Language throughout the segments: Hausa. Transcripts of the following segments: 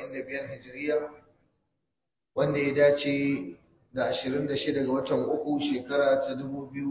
1445 hijiriya wanda ya dace da 26 ga watan uku shekara ta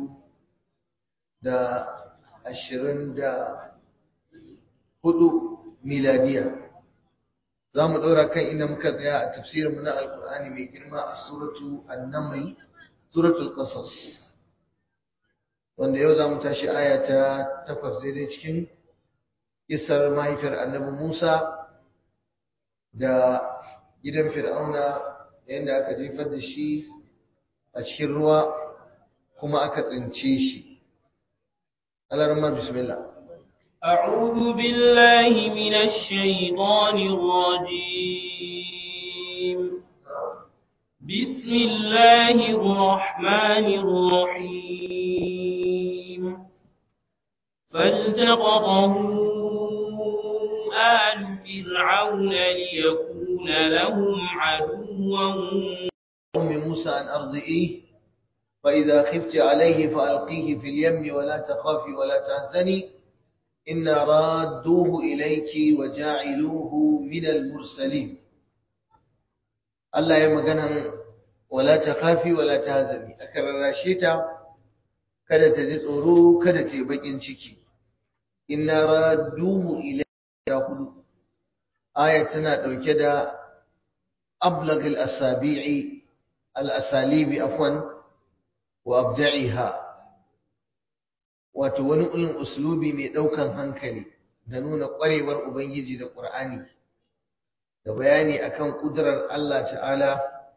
2024 miladiya za mu ɗora kan inda muka tsaya a tafsirinmu na alkur'ani mai girma a suratu annamai suratul qasas wanda yau za mu tashi aya ta takwas daidai cikin isar mahaifiyar annabi musa da gidan fir'auna yadda aka jefar da shi a cikin ruwa kuma aka tsince shi alarma bismillah أعوذ بالله من الشيطان الرجيم بسم الله الرحمن الرحيم فالتقطه آل فرعون ليكون لهم عدوا أم موسى أن أرضئيه فإذا خفت عليه فألقيه في اليم ولا تخافي ولا تحزني إنا رادوه إليك وجاعلوه من المرسلين Allah ya magana wala ta khafi wala ta hazami aka rarrashe ta kada ta ji tsoro kada ta yi bakin ciki inna radduhu ilayka hudu aya tana dauke da ablagh al-asabi'i al-asalibi afwan wa abda'iha wato wani ulun uslubi mai daukan hankali da nuna kwarewar ubangiji da qur'ani da bayani akan kudurar Allah ta'ala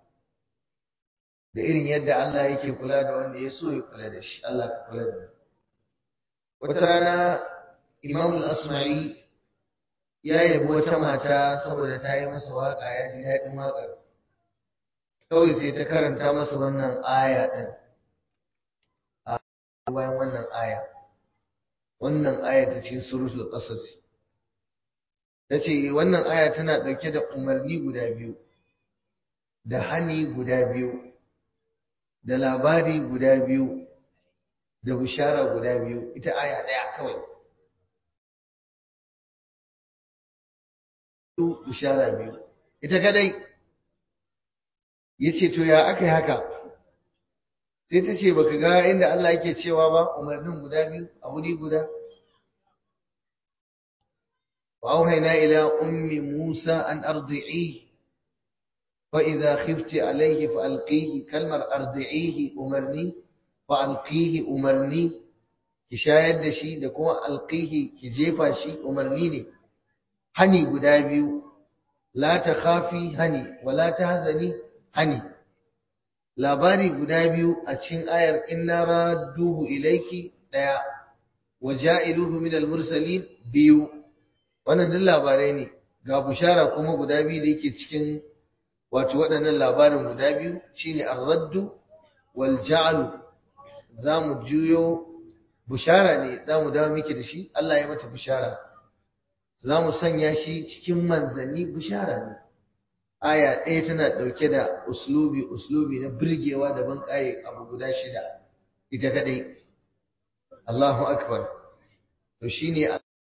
da irin yadda Allah yake kula da wanda ya so ya kula da shi Allah ka kula da wata rana Imam al-Asma'i ya yabi wata mata saboda ta yi masa waka ya ji daɗin waƙar kawai sai ta karanta masa wannan aya ɗin a bayan wannan aya wannan aya ta cikin suratul qasas ta ce wannan aya tana ɗauke da umarni guda biyu da hani guda biyu da labari guda biyu da bishara guda biyu ita aya ɗaya kawai bishara biyu ita kadai ya ce to ya aka yi haka sai ta ce baka ga inda Allah yake cewa ba umarnin guda biyu a wuri guda وأوهينا إلى أم موسى أن أرضعيه فإذا خفت عليه فألقيه كلمة أرضعيه أمرني فألقيه أمرني كشاهد دشي دكما ألقيه كجيفا شي أمرنيني هني بدابيو لا تخافي هني ولا تهزني هني labari guda biyu a cikin ayar inna radduhu ilayki daya wa ja'iluhu min al-mursalin biyu wannan duk labarai ne ga bushara kuma guda biyu da yake cikin wato waɗannan labarin guda biyu shine ar-raddu wal ja'lu zamu juyo bushara ne zamu dawo miki da shi Allah ya mata bushara zamu sanya shi cikin manzanni bushara ne aya ɗaya tana ɗauke da uslubi uslubi na birgewa da ban abu guda shida ita kadai Allahu akbar to shine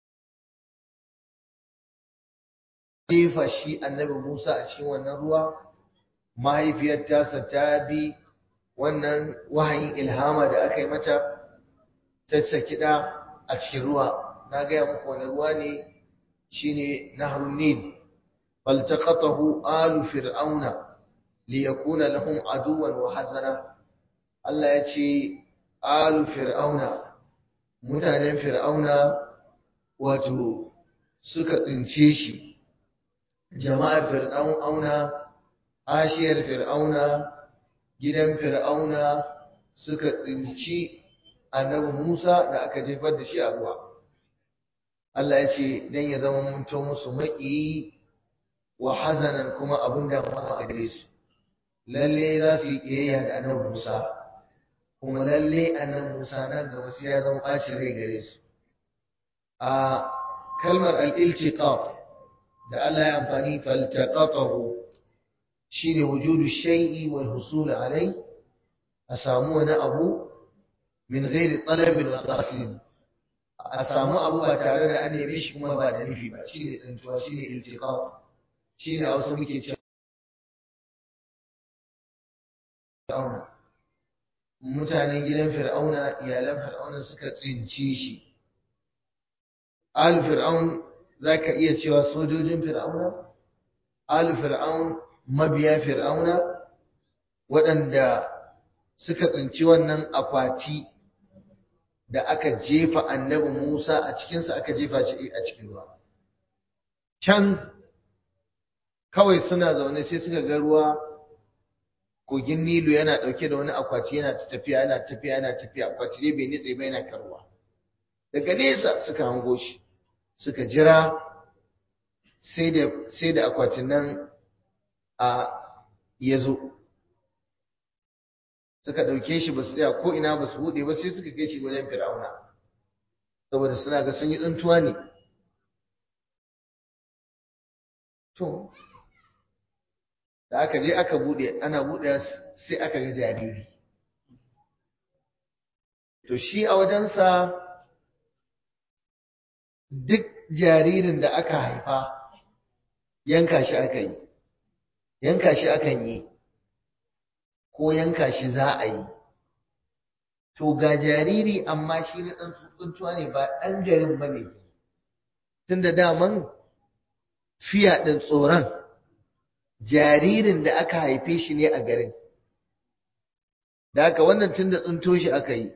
jefa shi annabi Musa a cikin wannan ruwa mahaifiyar tasa ta bi wannan wahayin ilhama da aka yi mata ta saki da a cikin ruwa na gaya muku wani ruwa ne shine nahrun nil faltaqatahu alu fir'auna liyakuna lahum aduwan wa hazana Allah ya ce alu fir'auna mutanen fir'auna wato suka tsince shi jama'ar fir'auna ashiyar fir'auna gidan fir'auna suka tsinci annabi Musa da aka jefar da shi a ruwa Allah ya ce dan ya zama munto musu maƙiyi wa hazanan kuma abin da ma a gare su lalle za su yi ƙiyayya da annabi Musa kuma lalle annabi Musa nan gaba sai ya zama ɓacin rai gare su a kalmar al-iltiqaq da Allah ya amfani faltaqatahu shine wujudu shay'i wal husul alai a samu wani abu min ghairi talabin wa qasid a samu abu ba tare da an neme shi kuma ba da nufi ba shine tsantuwa shine iltiqat shi ne a wasu muke cewa fir'auna mutanen gidan fir'auna iyalan fir'auna suka tsinci shi al fir'aun za ka iya cewa sojojin fir'auna al fir'aun mabiya fir'auna waɗanda suka tsinci wannan akwati da aka jefa annabi Musa a cikinsa aka jefa shi a cikin ruwa can kawai suna zaune sai suka ga ruwa kogin Nilu yana ɗauke da wani akwati yana tafiya yana tafiya yana tafiya akwati dai bai nitse ba yana karuwa daga nesa suka hango shi suka jira sai da sai da akwatin nan a ya zo suka ɗauke shi ba su tsaya ko ina ba su buɗe ba sai suka kai shi wajen fir'auna saboda suna ga sun yi tsuntuwa ne to da aka je aka buɗe ana buɗe sai aka ga jariri to shi a wajensa duk jaririn da aka haifa yanka shi aka yi yanka shi akan yi ko yanka shi za a yi to ga jariri amma shi na ɗan tsuntuwa ne ba ɗan garin ba ne tun da daman fiya ɗin tsoron jaririn da aka haife shi ne a garin da haka wannan tun da tsunto shi aka yi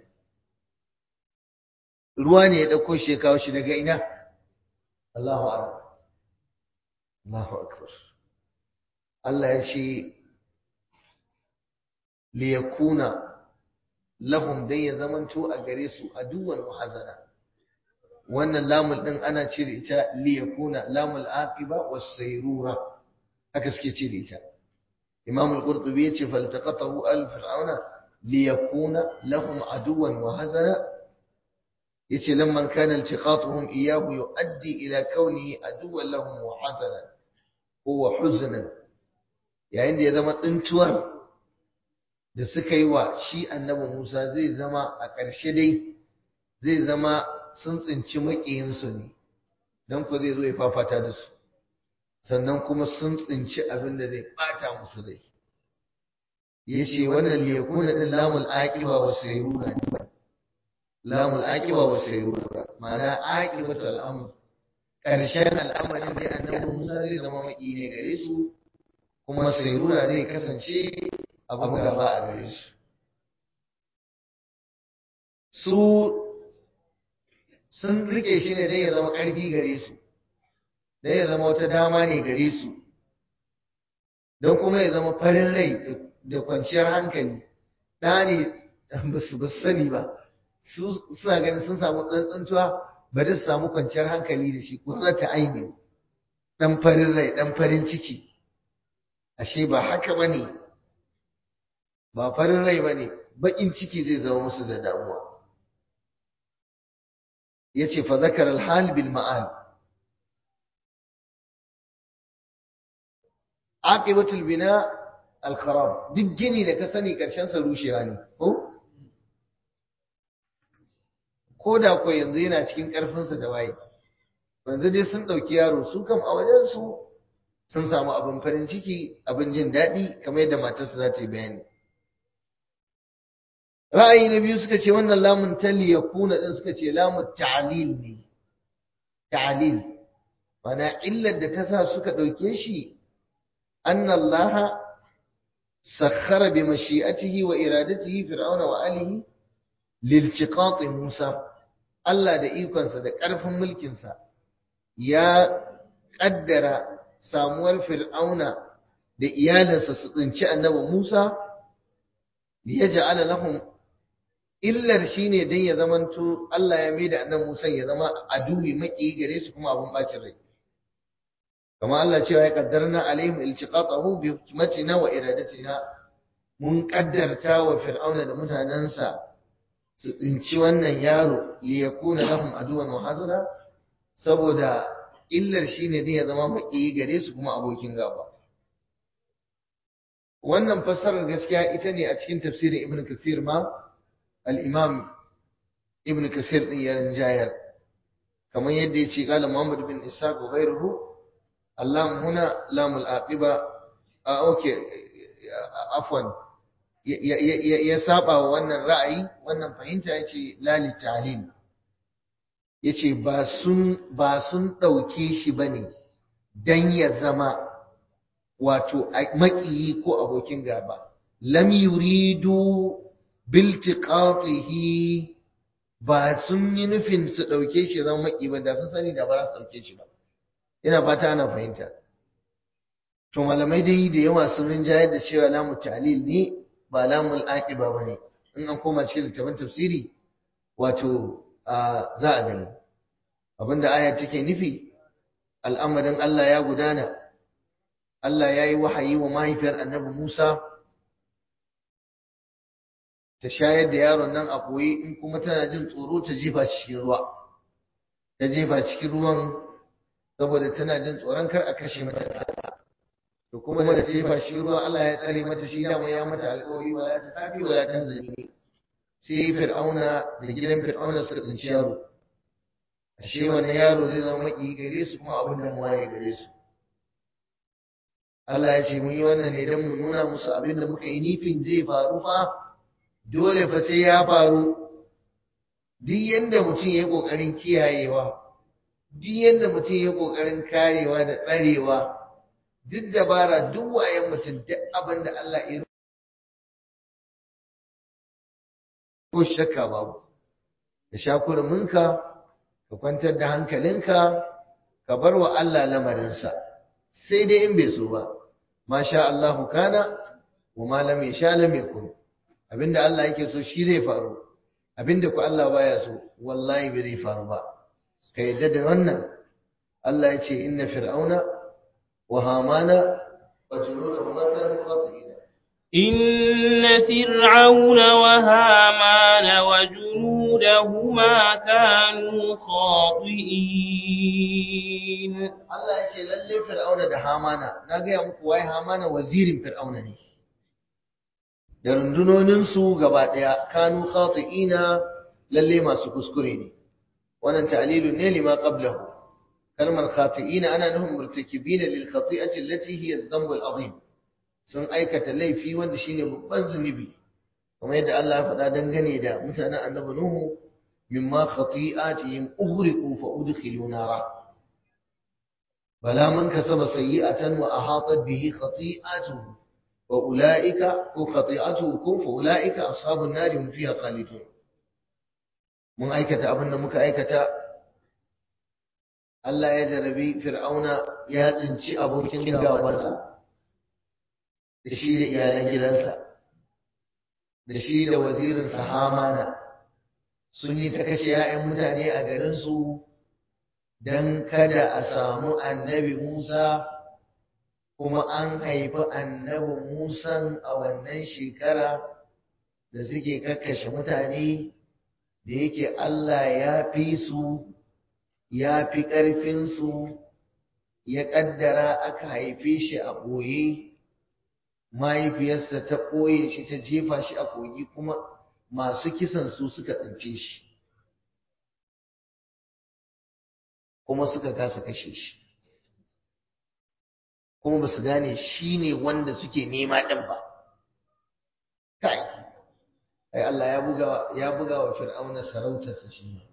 ruwa ne ya ɗauko shi ya kawo shi daga ina Allahu Akbar Allahu Akbar Allah ya ce liyakuna lahum dai ya zamanto a gare su aduwan muhazana wannan lamul din ana cire ita liyakuna lamul aqiba was-sayrura haka suke cire ita Imam al-Qurtubi yace faltaqatahu al-fir'auna liyakuna lahum aduwan muhazana yace lamman kana iltiqatuhum iyyahu yuaddi ila kaunihi aduwan lahum muhazana huwa huznan yayin da ya zama tsintuwar da suka yi wa shi annabi Musa zai zama a ƙarshe dai zai zama sun tsinci maƙiyinsu ne don ku zai zo ya fafata da su sannan kuma sun tsinci abin da zai ɓata musu rai ya ce wannan liyakuna ɗin lamul aƙiba wa sayrura ne lamul aƙiba wa sayrura ma'ana aƙibatu al'amur ƙarshen al'amarin dai annabi Musa zai zama maƙiyi ne gare su kuma sayrura zai kasance abu gaba a gare su su sun rike shi ne dai ya zama ƙarfi gare su dai ya zama wata dama ne gare su don kuma ya zama farin rai da kwanciyar hankali ɗa ne ba su sani ba su suna ganin sun samu tsantsantuwa bari su samu kwanciyar hankali da shi ƙurrata aini ɗan farin rai ɗan farin ciki ashe ba haka ba ne ba farin rai ba ne baƙin ciki zai zama musu da damuwa ya ce fa zakar alhal bil ma'al aqibatul bina al-kharab duk gini da ka sani karshen sa rushewa ne ko ko da ko yanzu yana cikin karfin sa da waye yanzu dai sun dauki yaro su kam a wajen su sun samu abin farin ciki abin jin daɗi kamar yadda matarsa za ta yi bayani ra'ayi na biyu suka ce wannan lamun tali ya kuna din suka ce lamun ta'lil ne ta'lil mana illar da ta sa suka ɗauke shi أن الله سخر بمشيئته وإرادته فرعون وآله لالتقاط موسى Allah da ikonsa da ƙarfin mulkinsa ya ƙaddara samuwar fir'auna da iyalinsa su tsinci annabi Musa ya ja'ala lahum illar shine dan ya zamanto Allah ya maida annabi Musa ya zama aduwi maki gare su kuma abun bacin rai kama Allah cewa ya kaddarna alaihim iltiqatahu bi hikmatina wa iradatina mun kaddarta wa fir'auna da mutanansa su tsinci wannan yaro li yakuna lahum aduwan wa hazana saboda illar shine dai ya zama maki gare su kuma abokin gaba wannan fassarar gaskiya ita ne a cikin tafsirin ibn kathir ma al-imam ibn kathir din ya rinjayar kamar yadda ya ce qala muhammad bin ishaq wa ghayruhu Allah huna lamul aqiba a okay afwan ya saba wa wannan ra'ayi wannan fahimta yace lali talil yace ba sun ba sun dauke shi bane dan ya zama wato maƙiyi ko abokin gaba lam yuridu biltiqatihi ba sun yi nufin su ɗauke shi zama maƙi ba da sun sani da ba za su ɗauke shi ba ina fata ana fahimta to malamai dai da yawa sun rinjayar da cewa lamu ta'lil ne ba lamul aqiba bane in an koma cikin littafin tafsiri wato za a gani abinda ayar take nufi al'amarin Allah ya gudana Allah ya yi wahayi wa mahaifiyar annabi Musa ta shayar da yaron nan a ɓoye in kuma tana jin tsoro ta jefa cikin ruwa ta jefa cikin ruwan saboda tana jin tsoron kar a kashe mata to kuma da jefa shi ruwa Allah ya tsare mata shi dama ya mata alƙawari wala ta tafi wala ta zani sai fir'auna da gidan fir'auna suka tsinci yaro ashe wannan yaro zai zama maki gare su kuma abin da muwaye gare su Allah ya ce mun yi wannan ne don mu nuna musu abin da muka yi nufin zai faru fa dole fa sai ya faru duk yanda mutum ya yi ƙoƙarin kiyayewa duk yanda mutum ya yi ƙoƙarin karewa da tsarewa duk dabara duk wayan mutum duk abin da Allah ya ko shakka babu ka sha kurminka ka kwantar da hankalinka ka bar wa Allah lamarinsa sai dai in bai so ba ma sha Allahu kana wa ma lam yasha lam yakun abinda Allah yake so shi zai faru abinda ku Allah baya so wallahi bai zai faru ba ka yadda da wannan Allah ya ce inna fir'auna wa hamana wa junudahuma kanu khati'ina إن فرعون وهامان وجنودهما كانوا خاطئين Allah ya ce lalle fir'auna da hamana na gaya muku wai hamana wazirin fir'auna ne da rundunoninsu gaba ɗaya kanu khati'ina lalle masu kuskure ne wannan ta'lilun ne lima qablahu kalmar khati'ina ana nufin murtakibina lil khati'ati allati hiya adh-dhanb al-azim sun aikata laifi wanda shine babban zunubi kamar yadda Allah ya faɗa dangane da mutanen annabi Nuhu mimma khati'atihim ughriqu fa udkhilu nara bala man kasaba sayyi'atan wa ahatat bihi khati'atuhu wa ulaika ko khati'atuhu ko fa ulaika ashabun nar hum fiha khalidun mun aikata abin da muka aikata Allah ya jarabi fir'auna ya tsinci abokin gabansa da shi da iyalan gidansa da shi da wazirinsa hamana sun yi ta kashe 'ya'yan mutane a garinsu don kada a samu annabi musa kuma an haifi annabi musan a wannan shekara da suke kakkashe mutane da yake allah ya fi su ya fi ƙarfinsu ya ƙaddara aka haife shi a ɓoye mahaifiyarsa ta ɓoye shi ta jefa shi a kogi kuma masu kisan su suka tsince shi kuma suka kasa kashe shi kuma ba su gane shi ne wanda suke nema ɗin ba kai ai Allah ya buga ya buga wa fir'auna sarautarsa shi ne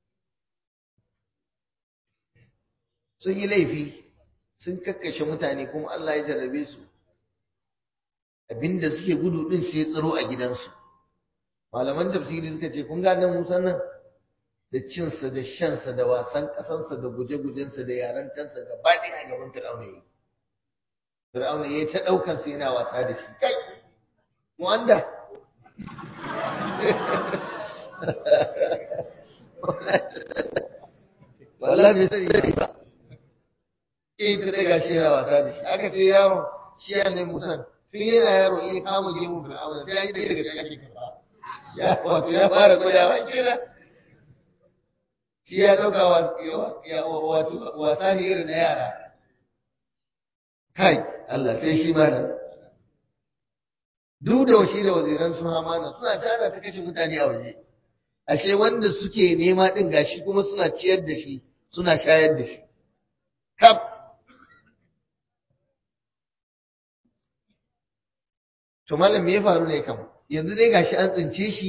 sun yi laifi sun kakkashe mutane kuma Allah ya jarrabe su abinda suke gudu din sai ya tsaro a gidansu malaman tafsiri suka ce kun gane Musa nan da cinsa da shansa da wasan kasansa da guje-gujensa da yarantansa gaba ɗaya a gaban Fir'auna yi Fir'auna ya ta ɗaukan sa yana wasa da shi kai mu anda wallahi bai sani ba in ta daga shi yana wasa da shi aka ce yaro shi ya ne musan tun yana yaro in kama gemu fir'auna sai ya yi daga shi ake karɓa ya wato ya fara gwadawa kira shi ya ɗauka wato wasa ne irin na yara kai Allah sai shi malam duk da shi da waziran su hamana suna tara ta kashe mutane a waje ashe wanda suke nema din gashi kuma suna ciyar da shi suna shayar da shi kaf to malam me ya faru ne kam yanzu dai gashi an tsince shi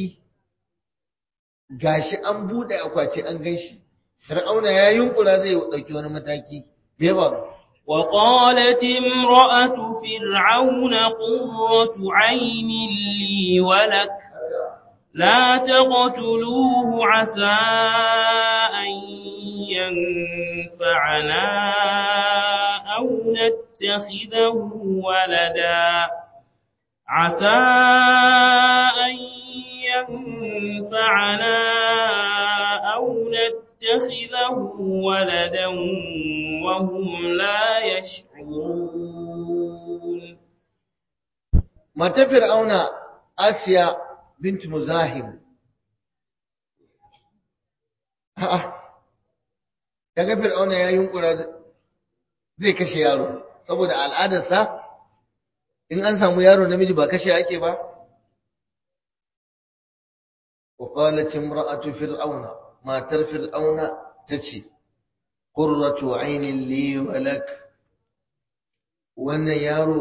gashi an bude akwati an gan shi fir'auna ya yunkura zai dauki wani mataki me ya faru وقالت امرأة فرعون قرة عين لي ولك لا تقتلوه عسى أن ينفعنا أو نتخذه ولدا عسى أن ينفعنا أو نتخذه ولدا وهم لا يشعرون mata fir'auna asiya bint muzahim a'a kaga fir'auna ya yunkura zai kashe yaro saboda al'adarsa in an samu yaro namiji ba kashe ake ba wa qalat imra'atu fir'auna matar fir'auna tace qurratu 'aynin li wa lak wannan yaro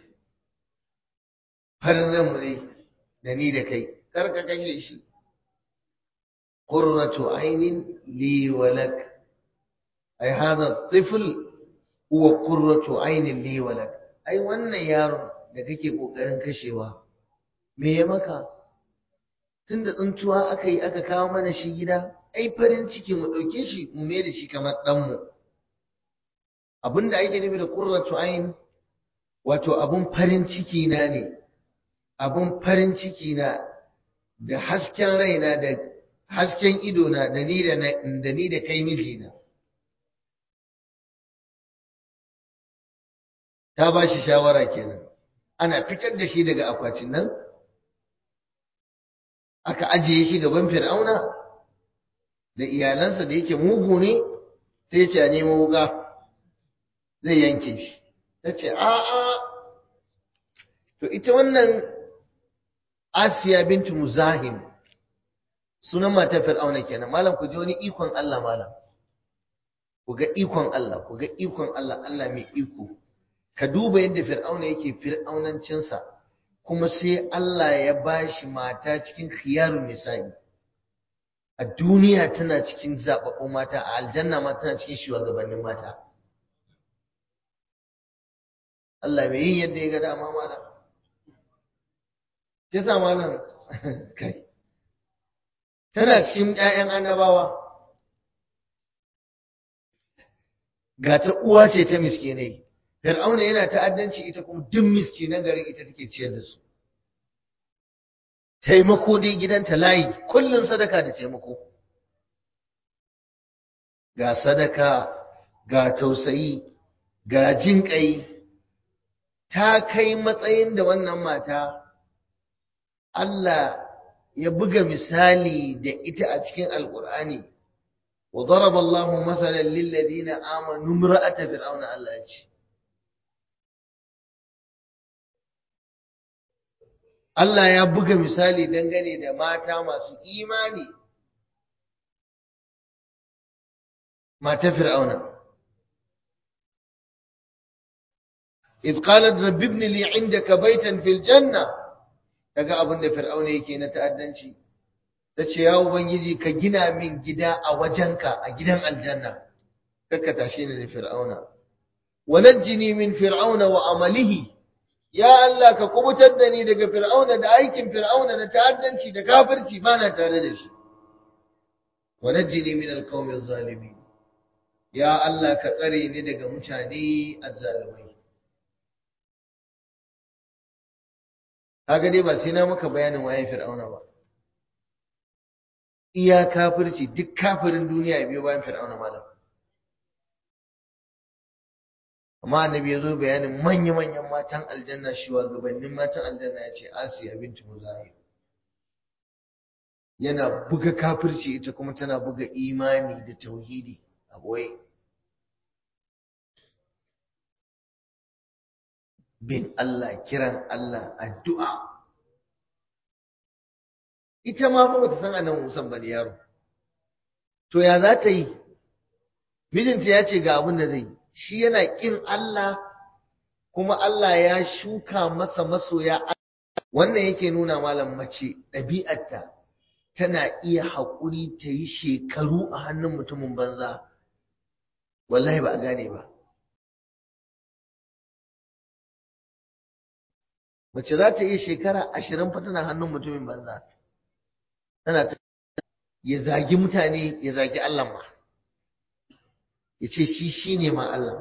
farin ne da ni da kai kar ka kashe shi qurratu 'aynin li wa lak ai hada tifl huwa qurratu 'aynin li wa lak ai wannan yaron da kake kokarin kashewa me ya maka tunda tsuntuwa aka yi aka kawo mana shi gida ai farin ciki mu ɗauke shi mu mai da shi kamar ɗanmu abinda ake nufi da qurratu ayn wato abun farin ciki na ne abun farin ciki na da hasken raina da hasken ido na da ni da da ni da kai mijina ta ba shi shawara kenan ana fitar da shi daga akwatin nan aka ajiye shi gaban fir'auna da iyalansa da yake mugu ne sai ya ce a nemo wuka zai yanke shi ta ce a'a to ita wannan asiya bintu muzahim sunan matar fir'auna kenan malam ku ji wani ikon Allah malam ku ga ikon Allah ku ga ikon Allah Allah mai iko ka duba yadda fir'auna yake fir'aunancinsa kuma sai Allah ya bashi mata cikin khiyarun nisa'i a duniya tana cikin zababbun mata a aljanna ma tana cikin shugabannin mata Allah mai yin yadda ya ga dama malam ke sa malam kai tana cikin ƴaƴan annabawa ga ta uwa ce ta miskinai Fir'auna yana ta'addanci ita kuma duk miskinan garin ita take ciyar da su. Taimako dai gidanta layi, kullum sadaka da taimako. Ga sadaka, ga tausayi, ga jin ƙai, ta kai matsayin da wannan mata Allah ya buga misali da ita a cikin Alƙur'ani. Wa daraba Allahu mathalan lil ladina amanu imra'ata fir'auna Allah ya ce. Allah ya buga misali dangane da mata masu imani mata fir'auna إذ قالت رب ابن لي عندك بيتا في الجنة kaga abin da fir'auna yake na ta'addanci tace ya ubangiji ka gina min gida a wajenka a gidan aljanna kakka tashi ni da fir'auna wa najjini min fir'auna wa amalihi ya Allah ka kubutar da ni daga fir'auna da aikin fir'auna na ta'addanci da kafirci ba na tare da shi wa najjini min alqawmi adh-dhalimin ya Allah ka tsare ni daga mutane azzalimai kaga dai ba sai na maka bayanin waye fir'auna ba iya kafirci duk kafirin duniya ya biyo bayan fir'auna malam amma annabi ya zo bayanin manya-manyan matan aljanna shugabannin matan aljanna ya ce asiya bintu muzahir yana buga kafirci ita kuma tana buga imani da tauhidi a boye bin Allah kiran Allah addu'a ita ma fa bata san annabi Musa ba da yaro to ya za ta yi mijinta ya ce ga abin da zai yi shi yana ƙin Allah kuma Allah ya shuka masa masoya wannan yake nuna malam mace ɗabi'arta tana iya haƙuri ta yi shekaru a hannun mutumin banza wallahi ba a gane ba mace za ta iya shekara ashirin fa tana hannun mutumin banza tana ta ya zagi mutane ya zagi Allah ma ya ce shi shi ne ma Allah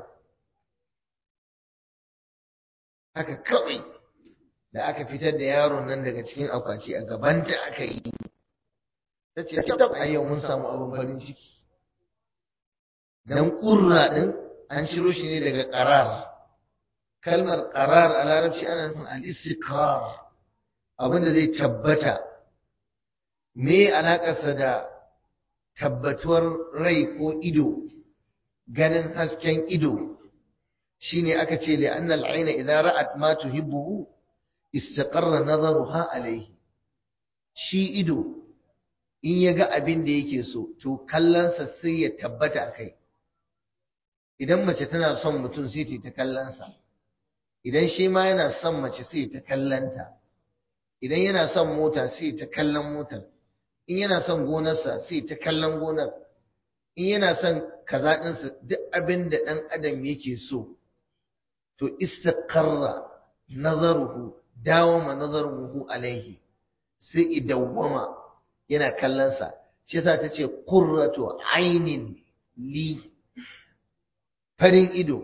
haka kawai da aka fitar da yaron nan daga cikin akwati a gabanta aka yi ta ce a yau mun samu abin farin ciki dan ƙurra ɗin an shiro shi ne daga ƙarar kalmar ƙarar a larabci ana nufin al-istiqrar abin da zai tabbata me alaƙarsa da tabbatuwar rai ko ido ganin hasken ido shine aka ce li anna al-ayna idza ra'at ma tuhibbu istaqarra nazaruha alayhi shi ido in ya ga abin da yake so to kallonsa sai ya tabbata a kai idan mace tana son mutum sai ta kallonsa idan shi ma yana son mace sai ta kallonta idan yana son mota sai ta kallon motar in yana son gonarsa sai ta kallon gonar in yana son kaza ɗinsa duk abin da ɗan adam yake so to istaqarra nazaruhu dawama nazaruhu alaihi sai idawwama yana kallonsa shi yasa ta ce qurratu ainin li farin ido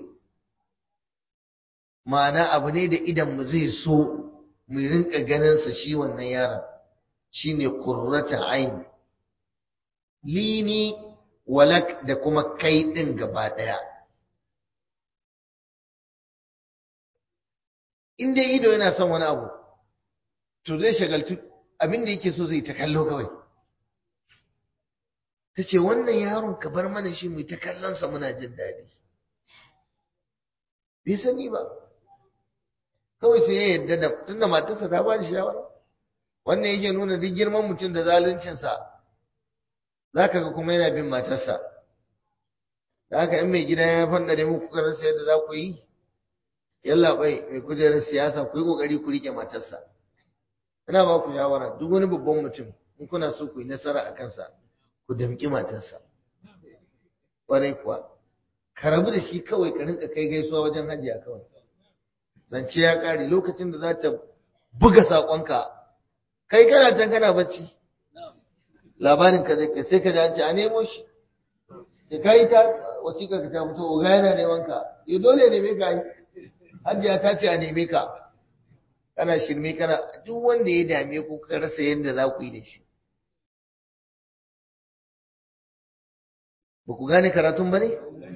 ma'ana abu ne da idan mu zai so mu rinka ganinsa shi wannan yaron shine qurratu ain lini walak da kuma kai din gaba daya in dai ido yana son wani abu to zai shagaltu abin da yake so zai ta kallo kawai ta ce wannan yaron ka bar mana shi mai ta kallonsa muna jin daɗi bai sani ba kawai sai ya yadda da tunda matarsa ta ba shi shawara wannan yake nuna duk girman mutum da zaluncinsa za ka ga kuma yana bin matarsa da haka in mai gida ya fandare muku karansa yadda za ku yi yalla bai mai kujerar siyasa ku yi kokari ku rike matarsa ina ba ku shawara duk wani babban mutum in kuna so ku yi nasara a kansa ku damƙi matarsa ƙwarai kuwa ka rabu da shi kawai ka rinka kai gaisuwa wajen hajiya kawai zance ya ƙare lokacin da za ta buga saƙonka kai kana can kana bacci labarin ka zai sai ka ji an ce a nemo shi sai ka yi ta wasiƙa ka ta fito oga yana neman ka ya dole ne me ka yi hajiya ta ce a neme ka kana shirme kana duk wanda ya dame ku ka rasa yadda za ku yi da shi ba ku gane karatun ba ne?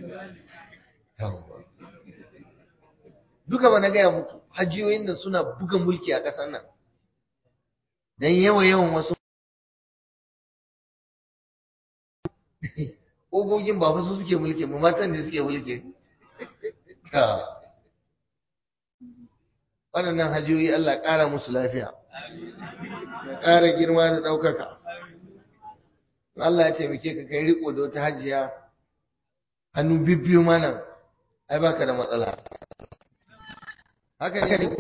duka ba na gaya muku hajiyoyin da suna buga mulki a ƙasar nan don yawa yawan wasu ƙogogin ba su suke mulki ba matan da suke mulki waɗannan hajiyoyi Allah ƙara musu lafiya ya ƙara girma da ɗaukaka Allah ya taimake ka kai riko da wata hajiya hannu bibbiyu mana ai baka da matsala haka ne ko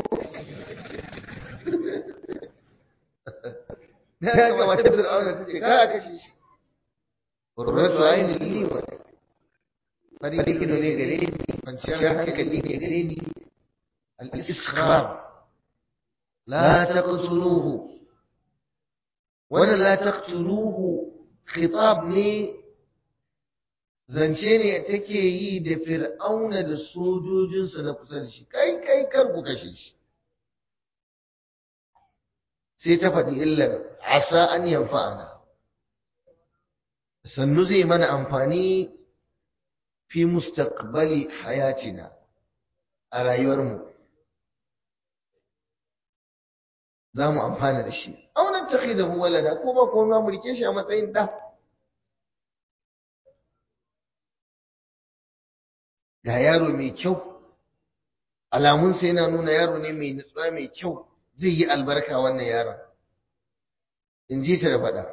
na ya kamata da auna ta ce ka kashe shi qurratu ayni li wa fari ido ne gare ni kwanciyar hankali ne gare ni al-iskram la taqtuluhu wannan la taqtuluhu khitab ne zance ne take yi da fir'auna da sojojinsa na kusa da shi kai kai kar ku kashe shi sai ta faɗi illar asa an yanfa'ana sannu zai mana amfani fi mustaqbali hayatina a rayuwarmu za mu amfana da shi aunan ta da walada ko ba ko mu rike shi a matsayin ɗa ga yaro mai kyau alamunsa yana nuna yaro ne mai nutsuwa mai kyau zai yi albarka wannan yaron in ji ta da faɗa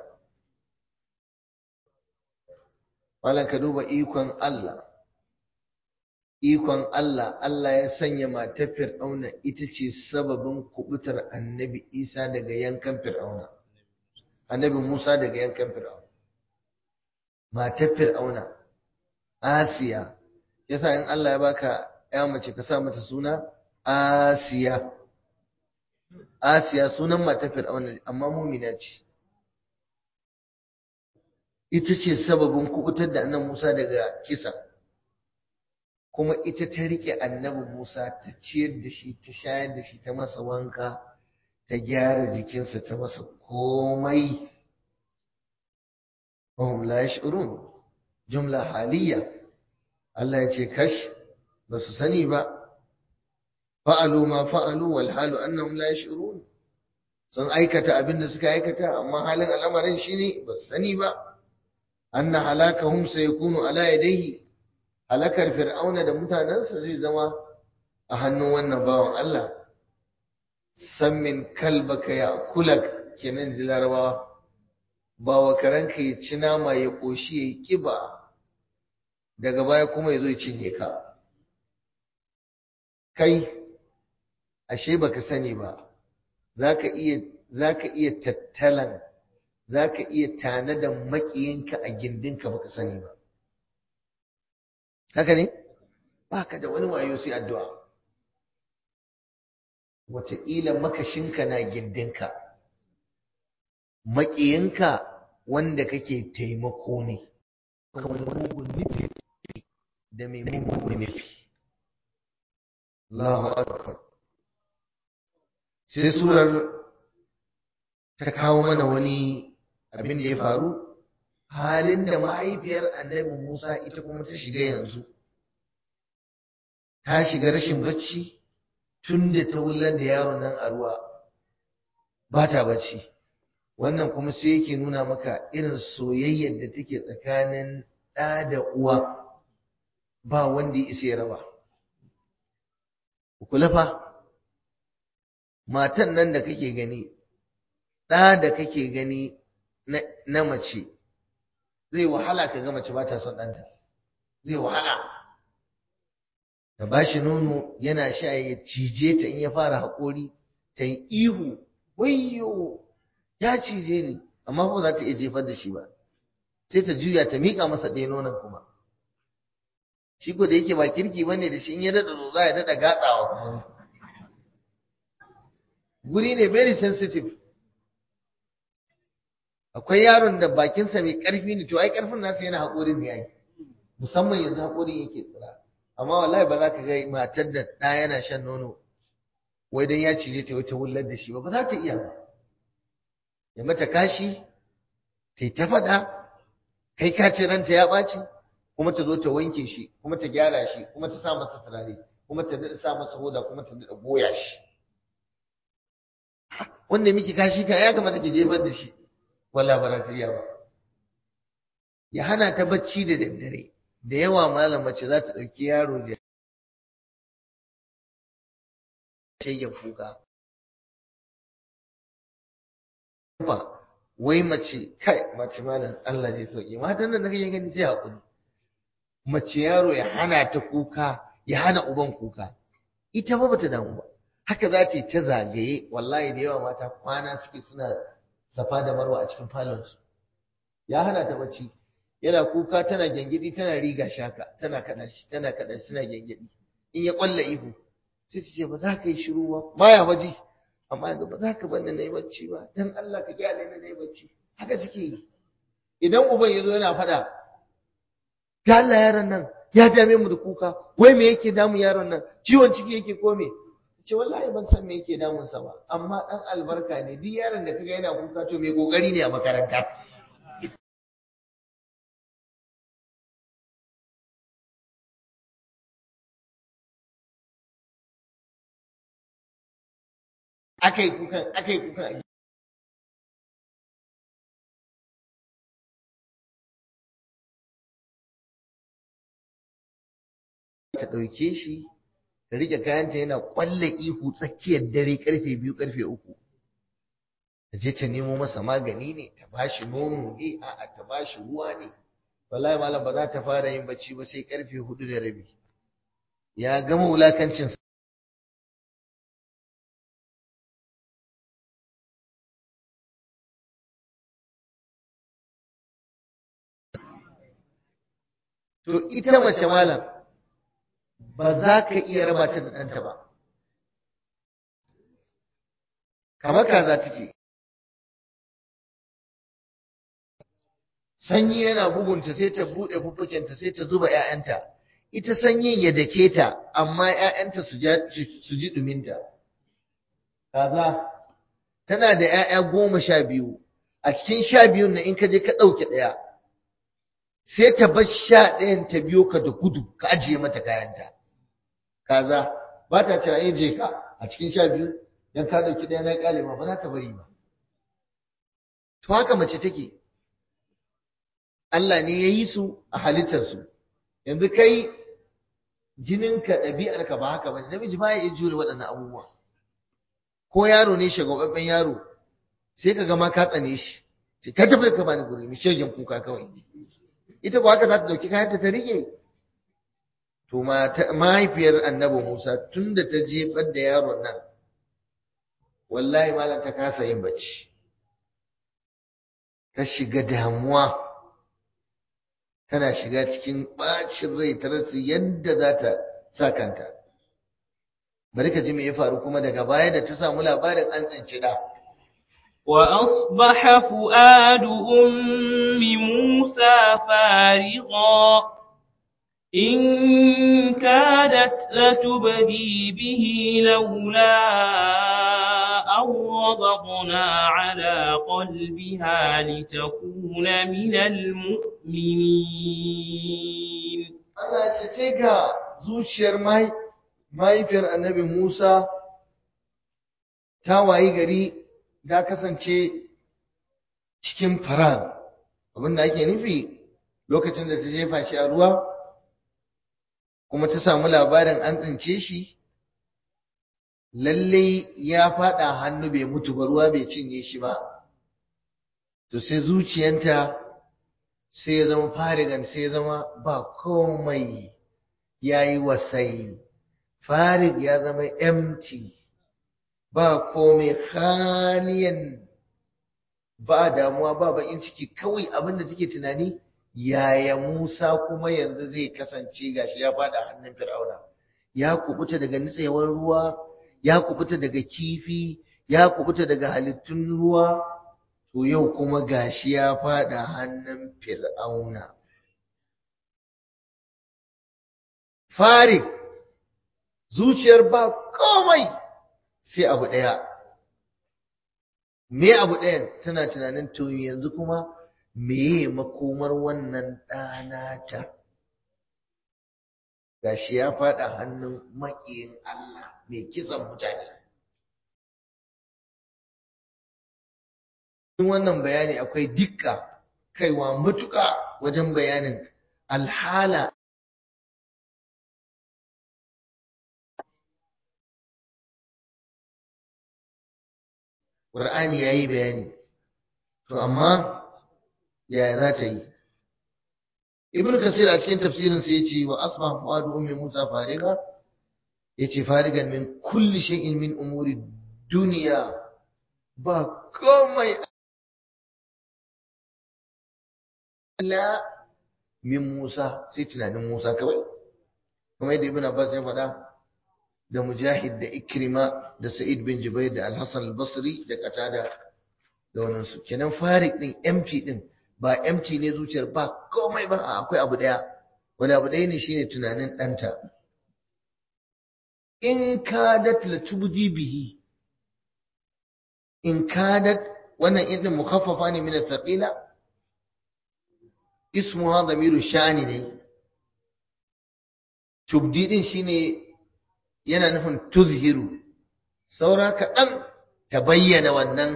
malam ka duba ikon Allah ikon Allah Allah ya sanya matar fir'auna ita ce sababin kubutar annabi Isa daga yankan fir'auna annabi Musa daga yankan fir'auna matar fir'auna Asiya yasa in Allah ya baka ya mace ka sa mata suna Asiya Asiya sunan matar fir'auna amma mumina ce ita ce sababin kubutar da annabi Musa daga kisa kuma ita ta rike annabi Musa ta ciyar da shi ta shayar da shi ta masa wanka ta gyara jikinsa ta masa komai wahum la yash'urun jumla haliya Allah ya ce kash ba su sani ba fa'alu ma fa'alu wal halu annahum la yash'urun sun aikata abin da suka aikata amma halin al'amarin shine ba su sani ba anna halakahum sayakunu ala yadayhi halakar fir'auna da mutanensa zai zama a hannun wannan bawan Allah sammin kalbaka ya kulak kenan ji larabawa ba wa karanka ya ci nama ya ƙoshi ya yi ƙiba daga baya kuma ya zo ya cinye ka kai ashe baka sani ba za ka iya iya tattalan za ka iya tanadan maƙiyinka a gindinka baka sani ba haka ne ba ka da wani wayo sai addu'a wataƙila makashinka na gindinka maƙiyinka wanda kake taimako ne da mai mugun nufi Allahu akbar sai surar ta kawo mana wani abin da ya faru halin da mahaifiyar annabi Musa ita kuma ta shiga yanzu ta shiga rashin bacci tun da ta wular da yaron nan a ruwa ba ta bacci wannan kuma sai yake nuna maka irin soyayyar da take tsakanin ɗa da uwa ba wanda ya isa ya raba kula fa matan nan da kake gani ɗa da kake gani na mace zai wahala ka ga mace ba ta son ɗanta zai wahala ta ba shi nono yana sha ya cije ta in ya fara haƙori ta yi ihu wayyo ya cije ni amma ba za ta iya jefar da shi ba sai ta juya ta miƙa masa ɗaya nonon kuma shi ko da yake ba kirki bane da shi in ya daɗa zo za ya daɗa gatsawa kuma guri ne very sensitive akwai yaron da bakinsa mai ƙarfi ne to ai ƙarfin nasa yana haƙorin ne yayi musamman yanzu haƙorin yake tsira amma wallahi ba za ka ga matar da ɗa yana shan nono wai dan ya cije ta wata wullar da shi ba ba za ta iya ba ya mata kashi ta ta faɗa kai ka ce ranta ya ɓaci kuma ta zo ta wanke shi kuma ta gyara shi kuma ta sa masa turare kuma ta daɗa sa masa hoda kuma ta daɗa goya shi wanda miki kashi ka ya kamata ki jefar da shi wala ba za ta iya ba ya hana ta bacci da daddare da yawa malam mace za ta ɗauki yaro da shayyan kuka wai mace kai mace malam Allah zai sauke matan nan da kake gani sai hakuri mace yaro ya hana ta kuka ya hana uban kuka ita ba bata damu ba haka za ta yi ta zagaye wallahi da yawa mata kwana suke suna safa da marwa a cikin falonsu ya hana ta bacci yana kuka tana gyangyaɗi tana riga shaka tana kaɗa shi tana kaɗa shi tana gyangyaɗi in ya ƙwalla ihu sai ta ce ba za ka yi shiru ba baya waje amma yanzu ba za ka bar ni na yi bacci ba dan Allah ka gyale ni na yi bacci haka suke yi idan uban ya zo yana faɗa ga Allah yaron nan ya dame mu da kuka wai me yake damun yaron nan ciwon ciki yake ko me ce wallahi ban san me yake damun sa ba amma dan albarka ne duk yaron da kaga yana kuka to mai kokari ne a makaranta akai kukan akai kukan ta ɗauke shi ta rike kayanta yana ƙwalla ihu tsakiyar dare karfe biyu karfe uku ta je ta nemo masa magani ne ta bashi nono ne a'a ta bashi ruwa ne wallahi malam ba za ta fara yin bacci ba sai karfe hudu da rabi ya gama wulakancin to ita mace malam ba za ka iya raba ta da ɗanta ba kamar kaza take sanyi yana bugunta sai ta buɗe fuffukinta sai ta zuba ‘ya'yanta ita sanyin ya dake ta amma ‘ya'yanta su ji ɗuminta kaza tana da ‘ya'ya goma sha biyu a cikin sha biyun na in ka je ka ɗauke ɗaya sai ta bar sha ɗayan ta biyo ka da gudu ka ajiye mata kayanta kaza ba ta cewa eh je ka a cikin sha biyu dan ka ɗauki ɗaya na ƙyale ma ba za ta bari ba to haka mace take Allah ne ya yi su a halittarsu yanzu kai jininka ɗabi'arka ba haka ba namiji ba ya iya jure waɗannan abubuwa ko yaro ne shagwababben yaro sai ka gama ka tsane shi ka tafi ka bani guri mi shegen kuka kawai ita ba haka za ta dauki kayanta ta rike to mahaifiyar annabi Musa tunda ta jefar da yaron nan wallahi malam ta kasa yin bacci ta shiga damuwa tana shiga cikin bacin rai ta rasa yadda za ta sa kanta bari ka ji me ya faru kuma daga baya da ta samu labarin an tsinci da وأصبح فؤاد أم موسى فارغا إن كادت لتبدي به لولا أن ربطنا على قلبها لتكون من المؤمنين Allah ce sai ga zuciyar mahaifiyar annabi Musa ta wayi gari ta kasance cikin faran abinda ake nufi lokacin da ta jefa shi a ruwa kuma ta samu labarin an tsince shi lalle ya fada hannu bai mutu ba ruwa bai cinye shi ba to sai zuciyanta sai ya zama farigan sai ya zama ba komai ya yi wasai farig ya zama empty ba komai haliyan ba damuwa ba bakin ciki kawai abin da take tunani yaya Musa kuma yanzu zai kasance gashi ya fada hannun Fir'auna ya kubuta daga nitsewar ruwa ya kubuta daga kifi ya kubuta daga halittun ruwa to yau kuma gashi ya fada hannun Fir'auna Farik zuciyar ba komai sai abu ɗaya. Me abu ɗayan tana tunanin to yanzu kuma meye makomar wannan ɗanata? Gashi ya faɗa hannun maƙiyin Allah mai kisan mutane. Cikin wannan bayani akwai dukka kaiwa matuƙa wajen bayanin alhala Qur'ani yayi bayani to amma yaya za ta yi Ibn Kasir a cikin tafsirin sa yace wa asbaha fuadu ummi Musa fariga yace farigan min kulli shay'in min umuri dunya ba komai la min Musa sai tunanin Musa kawai kuma yadda Ibn Abbas ya faɗa da Mujahid da Ikrima da Sa'id bin Jubair da Al-Hasan al-Basri da Qatada da wannan su kenan Farik din empty din ba empty ne zuciyar ba komai ba akwai abu daya wani abu daya ne shine tunanin danta in kadat la tubdi bihi in kadat wannan in din mukhaffafa ne min al-thaqila ismuha dhamiru shani ne tubdi din shine yana nufin tuzhiru saura kaɗan ta bayyana wannan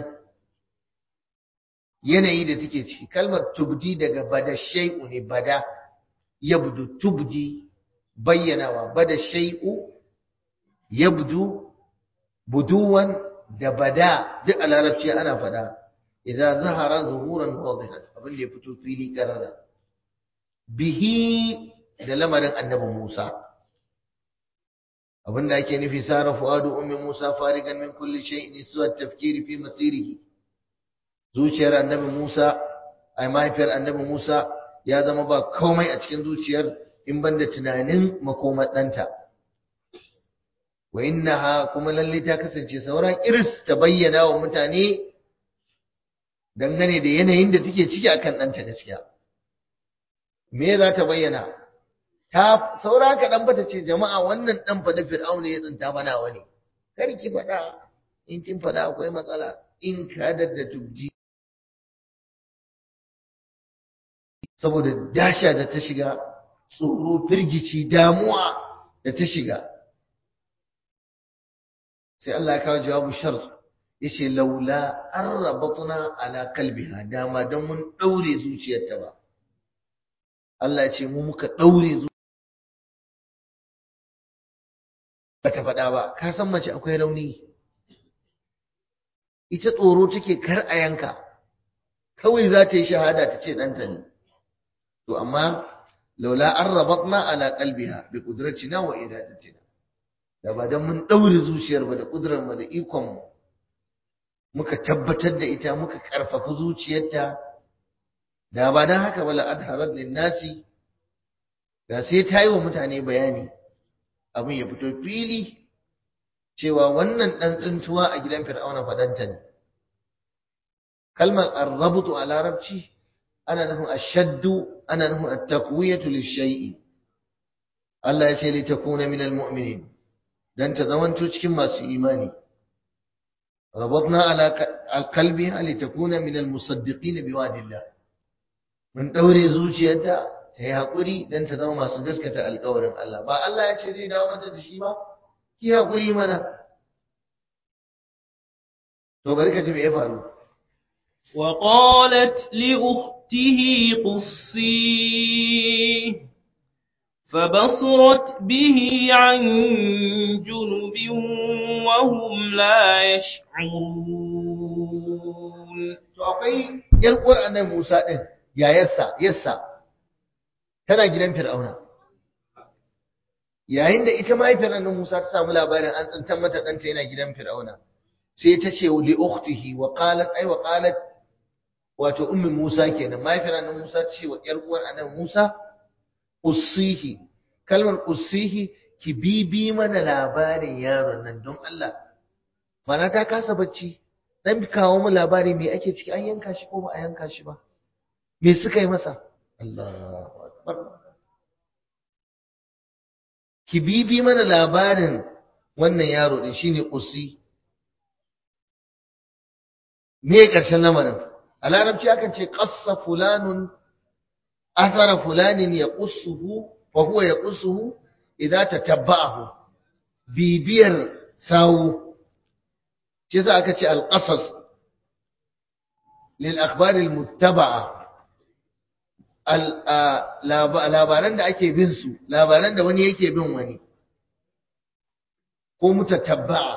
yanayi da take ciki kalmar tubdi daga bada shay'u ne bada yabdu tubdi bayyanawa bada shay'u yabdu buduwan da bada duk a larabci ana faɗa idan zahara zuhuran wadihan abin da ya fito fili karara bihi da lamarin annabi Musa abinda ake nufi sara fuadu ummi Musa farigan min kulli shay'in suwa tafkiri fi masirihi zuciyar annabi Musa ai mahaifiyar annabi Musa ya zama ba komai a cikin zuciyar in banda tunanin makomar ɗanta wa innaha kuma lalle ta kasance sauran iris ta bayyana wa mutane dangane da yanayin da take ciki akan ɗanta gaskiya me za ta bayyana ta saura ka dan bata ce jama'a wannan dan fa da fir'auna ya tsinta mana wani kar ki faɗa in kin faɗa akwai matsala in ka da tubji saboda dasha da ta shiga tsoro firgici damuwa da ta shiga sai Allah ya kawo jawabu shart yace laula arrabatna ala qalbiha dama dan mun daure zuciyarta ba Allah ya ce mu muka daure bata faɗa ba ka san mace akwai rauni ita tsoro take kar a yanka kawai za ta yi shahada ta ce ɗanta ne to amma laula an rabatna ala qalbiha bi qudratina wa iradatina da ba dan mun daure zuciyar ba da kudurar mu da ikon mu muka tabbatar da ita muka karfafa zuciyarta da ba dan haka wala adharat lin nasi da sai ta yi wa mutane bayani abin ya fito fili cewa wannan dan tsintuwa a gidan fir'auna fadanta ne kalmar arrabutu a larabci ana nufin ashaddu ana nufin at-taqwiyatu lish-shay'i Allah ya ce li takuna minal mu'minin dan ta zamanto cikin masu imani rabatna ala qalbiha li takuna minal musaddiqin biwadillah mun daure zuciyarta ta yi hakuri dan ta zama masu gaskata alƙawarin Allah ba Allah ya ce zai dawo mata da shi ba ki hakuri mana to bari ka ji me ya faru وقالت لأخته قصيه فبصرت به عن جنب وهم لا يشعرون to akwai yar uwar annabi Musa din yayarsa yassa tana gidan Fir'auna yayin da ita mahaifiyar annabi Musa ta samu labarin an tsantar mata ɗanta yana gidan Fir'auna sai ta ce li ukhtihi wa qalat ay wa qalat wato ummin Musa kenan mahaifiyar annabi Musa ta ce wa yar uwar annabi Musa ussihi kalmar ussihi ki bibi mana labarin yaron nan don Allah mana ta kasa bacci dan kawo mu labari me ake ciki an yanka shi ko ba a yanka shi ba me suka yi masa Allahu akbar ki bibi mana labarin wannan yaro din shine ussi me karshen lamarin a larabci akan ce qassa fulanun athara fulanin yaqussuhu wa huwa yaqussuhu idza tatabba'ahu bibiyar sawu shi yasa aka ce al-qasas lil akhbar al-muttaba'a labaran da ake bin su labaran da wani yake bin wani ko mutatabba'a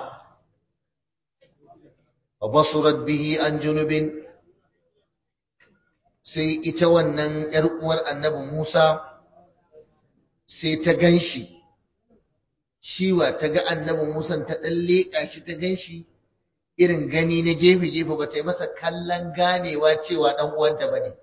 wa basurat bihi an junubin sai ita wannan ‘yar uwar annabi Musa sai ta gan shi, shiwa ta ga annabi Musa ta ɗan leƙa shi ta gan shi irin gani na gefe-gefe ba ta yi masa kallon ganewa cewa ɗan uwanta ba ne.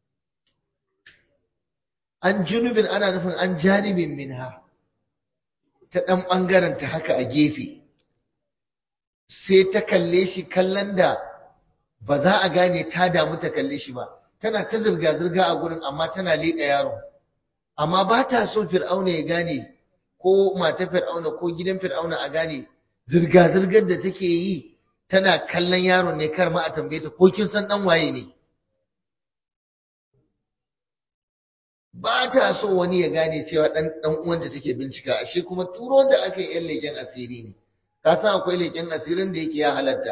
An junubin ana nufin an janibin minha ta ɗan ɓangaren ta haka a gefe, sai ta kalle shi kallon da ba za a gane ta damu ta kalle shi ba. tana ta zirga-zirga a gurin amma tana leƙa yaro amma ba ta so fir'auna ya gane ko mata fir'auna ko gidan fir'auna a gane zirga-zirgar da take yi tana kallon yaron ne kar ma a tambaye ta ko kin san dan waye ne ba ta so wani ya gane cewa dan dan uwan da take bincika ashe kuma turo da aka yi yan leƙen asiri ne ka san akwai leƙen asirin da yake ya halatta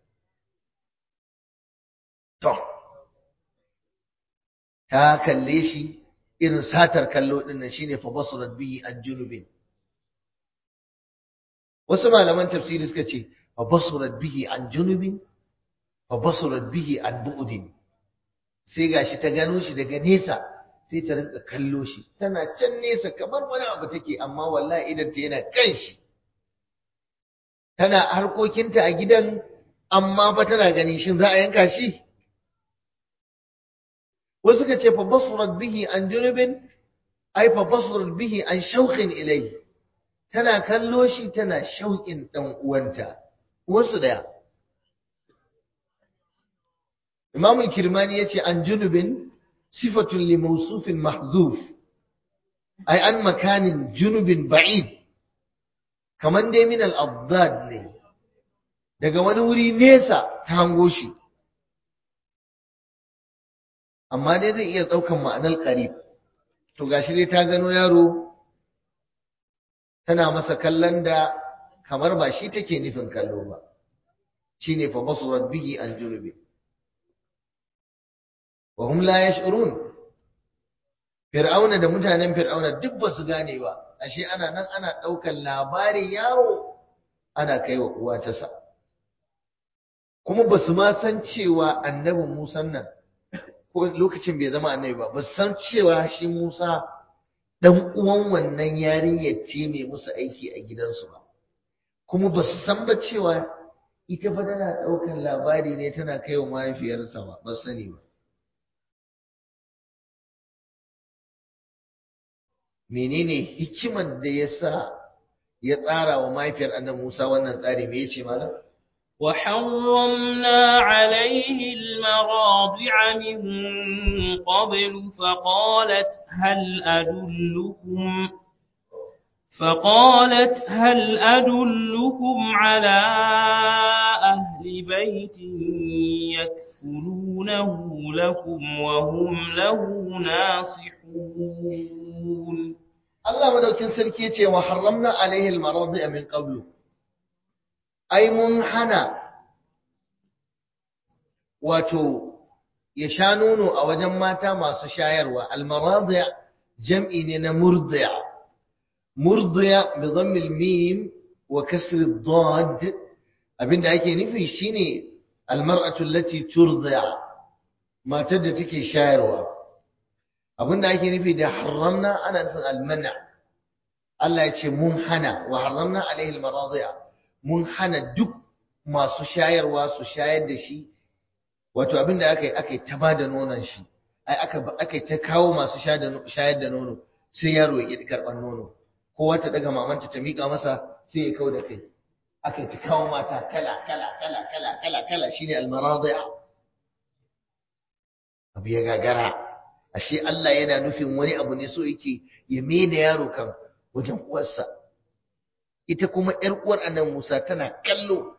to ta kalle shi irin satar kallo din nan shine fa basurat bihi an junubin wasu malaman tafsiri suka ce fa basurat bihi an junubin fa basurat bihi an bu'din sai gashi ta gano shi daga nesa sai ta rinka kallo shi tana can nesa kamar wani abu take amma wallahi idan ta yana kan shi tana harkokinta a gidan amma fa tana ganin shin za a yanka shi wasu ka ce fa basurat bihi an junubin ai fa basurat bihi an shauqin ilai tana kallo shi tana shauƙin dan uwanta wasu daya Imam Kirmani yace an junubin sifatun li mawsufin mahzuf ai an makanin junubin ba'id kaman dai min al-abdad ne daga wani wuri nesa ta hango shi amma dai zai iya ɗaukan ma'anar qarib to gashi dai ta gano yaro tana masa kallon da kamar ba shi take nufin kallo ba shine fa basurat bihi an junubi wa hum la yash'urun fir'auna da mutanen fir'auna duk ba su gane ba ashe ana nan ana ɗaukan labarin yaro ana kai wa uwa ta sa kuma ba su ma san cewa annabi Musa nan ko lokacin bai zama annabi ba ba su san cewa shi Musa dan uwan wannan yarinyar ce mai musu aiki a gidansu ba kuma ba su san ba cewa ita fa tana ɗaukan labari ne tana kai wa mahaifiyarsa ba ba sani ba menene hikimar da ya sa ya tsara wa mahaifiyar annabi Musa wannan tsari me yace malam وحرمنا عليه المراضع من قبل فقالت هل أدلكم فقالت هل أدلكم على أهل بيت يكفلونه لكم وهم له ناصحون Allah madaukin sarki yace wa harramna alaihi al-maradi min qablu ai mun hana wato ya sha nono a wajen mata masu shayarwa al-maradi jam'i ne na murdi'a murdi'a bi dhammi al-mim wa kasr ad-dad abinda ake nufi shine al-mar'atu allati turdi'a matar da take shayarwa abinda ake nufi da haramna ana nufin almana Allah ya ce mun hana wa haramna alaihi almaradi'a mun hana duk masu shayarwa su shayar da shi wato abinda aka yi aka yi ta bada nonon shi ai aka aka yi ta kawo masu shayar da nono sai yaro ya ƙi karɓar nono kowa ta daga mamanta ta miƙa masa sai ya kau da kai aka yi ta kawo mata kala kala kala kala kala kala shine almaradi'a abu ya gagara ashe Allah yana nufin wani abu ne so yake ya mai da yaro kan wajen uwarsa ita kuma ƴar uwar annan Musa tana kallo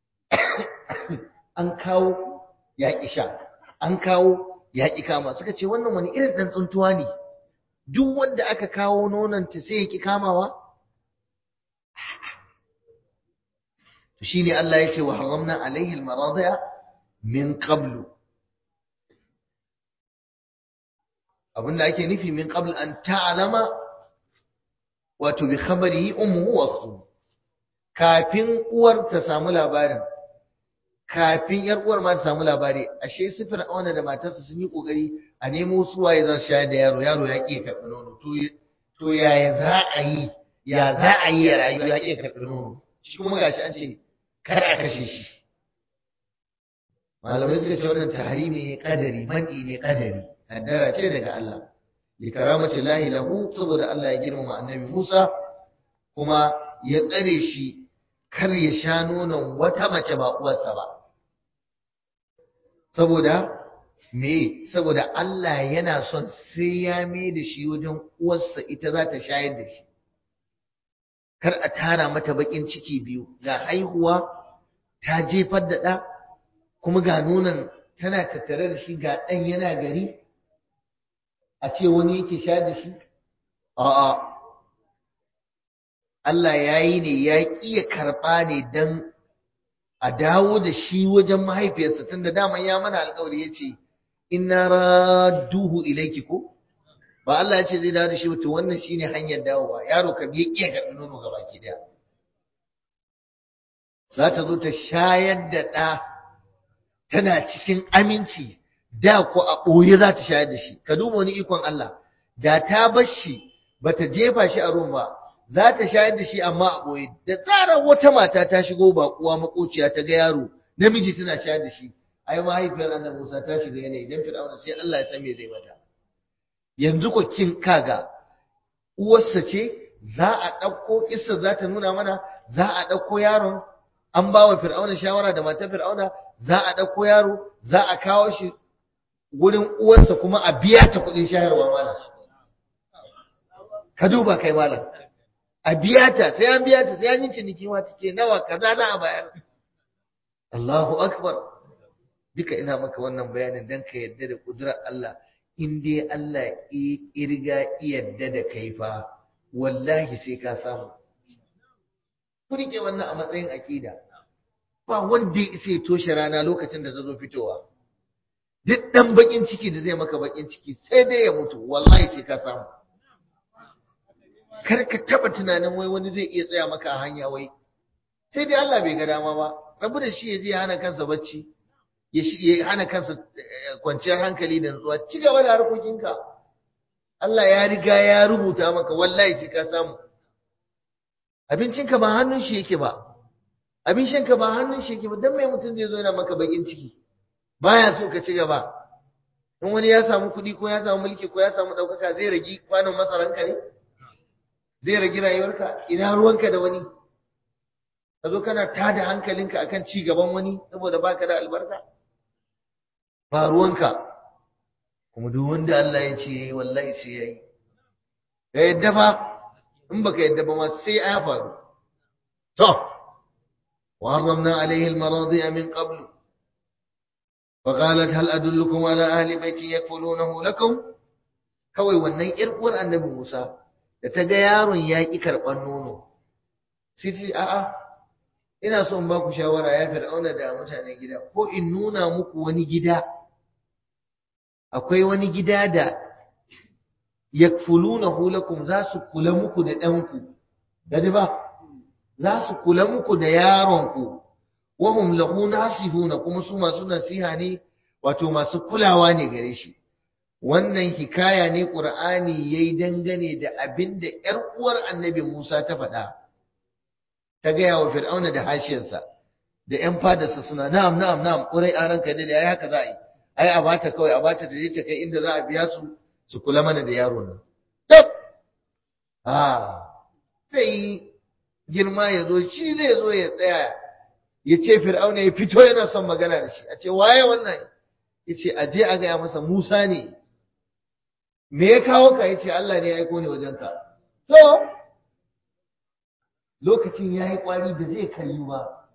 an kawo yaƙi sha an kawo yaƙi kama suka ce wannan wani irin ɗan tsuntuwa ne duk wanda aka kawo nonanta sai ya ƙi kamawa to shine Allah ya ce wa haramna alaihi almaradi'a min qablu abinda ake nufi min qabl an ta'lama wato bi khabarihi ummuhu wa akhtuhu kafin uwar ta samu labarin kafin yar uwar ma ta samu labari ashe su fir'auna da matarsa sun yi kokari a nemo su waye za su shayar da yaro yaro ya ƙi karɓi nono to to yaya za a yi ya za a yi ya rayu ya ƙi karɓi nono shi kuma gashi an ce kar a kashe shi malamai suka ce wannan tahrimi ne kadari mani ne kadari kaddara ce daga Allah li karamati lahi lahu saboda Allah ya girmama annabi Musa kuma ya tsare shi kar ya sha nonon wata mace ba uwarsa ba saboda me saboda Allah yana son sai ya mai da shi wajen uwarsa ita za ta shayar da shi kar a tara mata bakin ciki biyu ga haihuwa ta jefar da ɗa kuma ga nonon tana tattare da shi ga ɗan yana gari a ce wani yake sha da shi? A'a, Allah ya yi ne ya ƙi ya karɓa ne don a dawo da shi wajen mahaifiyarsa tun da daman ya mana alƙawari ya ce, Inna raduhu ilaiki ko? Ba Allah ya ce zai dawo da shi wato wannan shi ne hanyar dawowa, yaro ka biya ƙiya karɓi nono gaba ki daya. Za ta zo ta shayar da ɗa tana cikin aminci da ko a ɓoye za ta shayar da shi ka duba wani ikon Allah da ta bar shi ba ta jefa shi a ruwan ba za ta shayar da shi amma a ɓoye da tsarar wata mata ta shigo baƙuwa makociya ta ga yaro namiji tana shayar da shi ai mahaifiyar annabi Musa ta shiga yanayi idan Fir'auna sai Allah ya san me zai mata yanzu ko kin kaga uwarsa ce za a ɗauko isa za ta nuna mana za a ɗauko yaron an ba wa Fir'auna shawara da matar Fir'auna za a ɗauko yaro za a kawo shi wurin uwarsa kuma a biya ta kuɗin shayarwa malam ka duba kai malam a biya ta sai an biya ta sai an yi ciniki ma ta ce nawa kaza za a bayar Allahu akbar duka ina maka wannan bayanin dan ka yadda da kudurar Allah in dai Allah ya irga yadda da kai fa wallahi sai ka samu ku rike wannan a matsayin akida ba wanda ya isa ya toshe rana lokacin da ta zo fitowa duk dan bakin ciki da zai maka bakin ciki sai dai ya mutu wallahi sai ka samu kar ka taba tunanin wai wani zai iya tsaya maka a hanya wai sai dai Allah bai ga dama ba rabu da shi ya je ya hana kansa bacci ya hana kansa kwanciyar hankali da nutsuwa ci gaba da harkokinka Allah ya riga ya rubuta maka wallahi sai ka samu abincinka ba hannun shi yake ba abin shanka ba hannun shi yake ba dan mai mutum zai zo yana maka bakin ciki baya so ka ci gaba in wani ya samu kuɗi ko ya samu mulki ko ya samu ɗaukaka zai ragi kwanon masaranka ne zai ragi rayuwarka ina ruwanka da wani ka zo kana tada hankalinka akan ci gaban wani saboda baka da albarka ba ruwanka kuma duk wanda Allah ya ce yayi wallahi sai yayi ka yadda fa in baka yadda ba ma sai ya faru to wa harramna alaihi almaradi'a min qablu فقالت هل أدلكم على أهل بيت يكفلونه لكم kawai wannan ƴar uwar annabi Musa da ta ga yaron ya ƙi karɓar nono sai ta ce a'a ina so in ba ku shawara ya fir'auna da mutanen gida ko in nuna muku wani gida akwai wani gida da yakfulunahu lakum za su kula muku da ɗanku gadi ba za su kula muku da yaronku wahum lahu nasihuna kuma su masu nasiha ne wato masu kulawa ne gare shi wannan hikaya ne qur'ani yayi dangane da abin da ƴar uwar annabi Musa ta faɗa ta gaya wa fir'auna da hashiyarsa da ƴan fadarsa suna na'am na'am na'am ƙurai a ranka da ai haka za a yi ai a bata kawai a bata da ta kai inda za a biya su su kula mana da yaron nan tab ah sai girma ya zo shi zai zo ya tsaya ya ce fir'auna ya fito yana son magana da shi a ce waye wannan ya ce a je a gaya masa musa ne me ya kawo ka ya ce allah ne ya aiko ni wajenka to lokacin ya yi kwari da zai kalli ba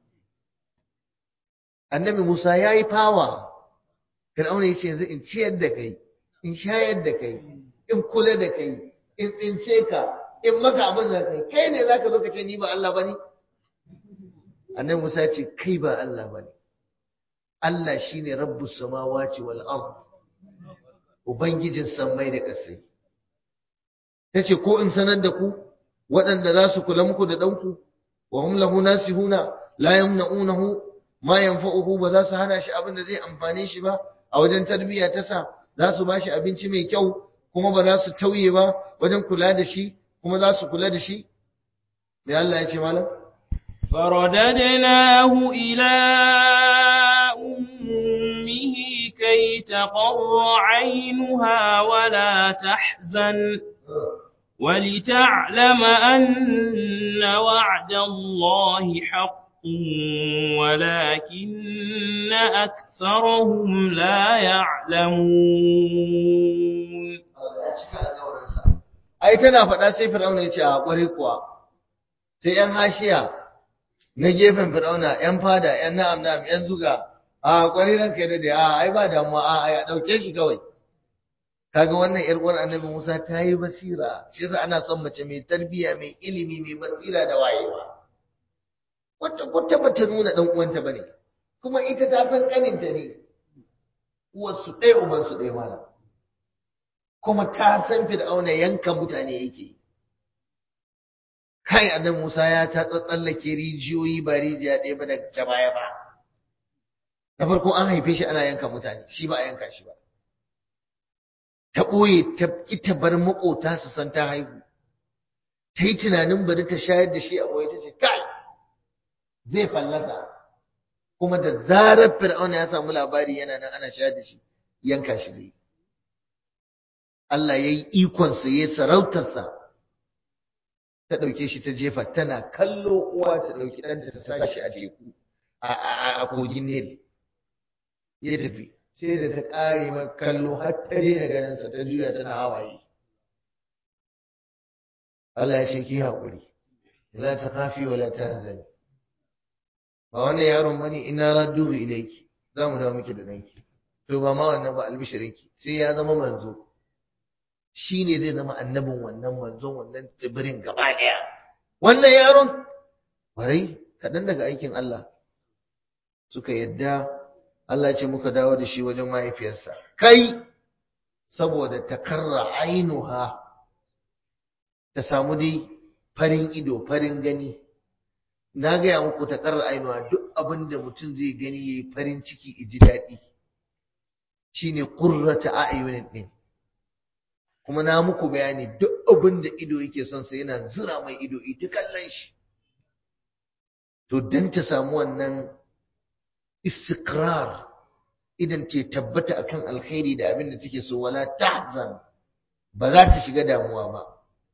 annabi musa ya yi fawa fir'auna ya ce yanzu in ciyar da kai in shayar da kai in kula da kai in tsince ka in maka abin da kai kai ne zaka zo ka ce ni ba allah bane annabi Musa ya ce kai ba Allah bane Allah shine rabbus samawati wal ard ubangijin sammai da ƙasai tace ko in sanar da ku waɗanda za su kula muku da ɗanku wa hum lahu nasihuna la yamna'unahu ma yanfa'uhu ba za su hana shi abin da zai amfane shi ba a wajen tarbiyya ta sa za su bashi abinci mai kyau kuma ba za su tauye ba wajen kula da shi kuma za su kula da shi me Allah ya ce malam فرددناه إلى أمه كي تقر عينها ولا تحزن ولتعلم أن وعد الله حق ولكن أكثرهم لا يعلمون ai tana faɗa sai fir'auna ya ce a ƙware kuwa sai ‘yan hashiya na gefen fir'auna ‘yan fada ‘yan na'am na'am ‘yan zuga a ƙware ranka da da a ai ba damuwa a a ɗauke shi kawai kaga wannan ‘yar uwar annabi musa ta yi basira shi yasa ana son mace mai tarbiyya mai ilimi mai basira da wayewa wata kwata ba ta nuna ɗan uwanta ba ne kuma ita ta san ƙaninta ne uwarsu ɗaya ubansu ɗaya malam kuma ta san fir'auna yanka mutane yake kai annabi Musa ya ta tsallake rijiyoyi ba rijiya ɗaya ba da baya ba na farko an haife shi ana yanka mutane shi ba a yanka shi ba ta ɓoye ta ita bar maƙota su san ta haihu ta yi tunanin bari ta shayar da shi a ɓoye ta ce kai zai fallasa kuma da zarar fir'auna ya samu labari yana nan ana shayar da shi yanka shi zai Allah ya yi ikonsa ya yi sarautarsa ta ɗauke shi ta jefa tana kallo uwa ta ɗauki ɗanta ta sashi a teku a kogin Nil ya tafi sai da ta ƙare ma kallo har ta daina ganinsa ta juya tana hawaye Allah ya ce ki haƙuri la ta kafi wa la ta hazani ba wannan yaron bane ina radduhu ilayki za mu dawo miki da danki to ba ma wannan ba albishirinki sai ya zama manzo shi ne zai zama annabin wannan manzon wannan tsibirin gaba ɗaya wannan yaron warai kaɗan daga aikin Allah suka yadda Allah ce muka dawo da shi wajen mahaifiyarsa kai saboda takarra ainuha ta samu dai farin ido farin gani na gaya muku takarra ainuha duk abin da mutum zai gani ya yi farin ciki ji daɗi shine qurrata a'yunin din kuma na muku bayani duk abin da ido yake son sa yana zura mai ido ita kallon shi to dan ta samu wannan istiqrar idan ke tabbata akan alkhairi da abin da take so wala tahzan ba za ta shiga damuwa ba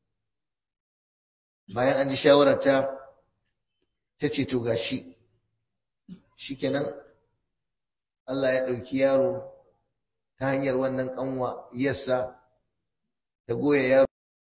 bayan an ji shawararta ta ce to gashi shikenan Allah ya ɗauki yaro ta hanyar wannan ƙanwa yassa ta goya yaro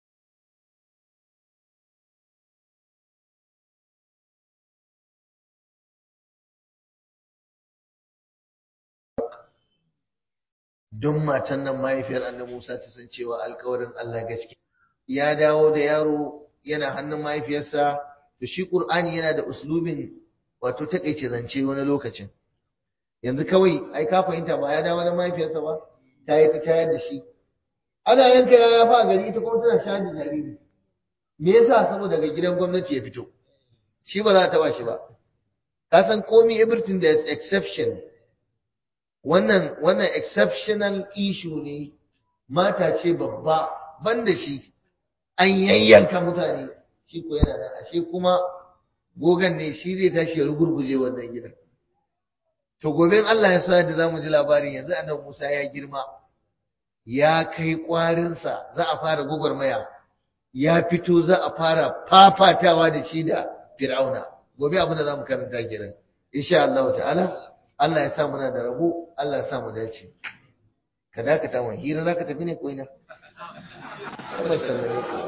don matan nan mahaifiyar annabi Musa ta san cewa alkawarin Allah gaske ya dawo da yaro yana hannun mahaifiyarsa to shi Qur'ani yana da uslubin wato takeice zance wani lokacin yanzu kawai ai ka fahimta ba ya dawo da mahaifiyarsa ba ta yi ta tayar da shi ana yanka yaya fa gari ita kuma tana shayar da jariri me yasa saboda daga gidan gwamnati ya fito shi ba za ta ba shi ba ka san komai everything there is exception wannan wannan exceptional issue ne mata ce babba banda shi an yayyanka mutane shi ko yana nan ashe kuma gogan ne shi zai tashi ya rugurguje wannan gidan to gobe Allah ya sa da zamu ji labarin yanzu annabi Musa ya girma ya kai kwarinsa za a fara gwagwarmaya ya fito za a fara fafatawa da shi da fir'auna gobe abin da za mu karanta kenan insha Allah ta'ala Allah ya sa muna da rabo Allah ya sa mu dace ka dakata mu hira zaka tafi ne ko ina kuma sallame ka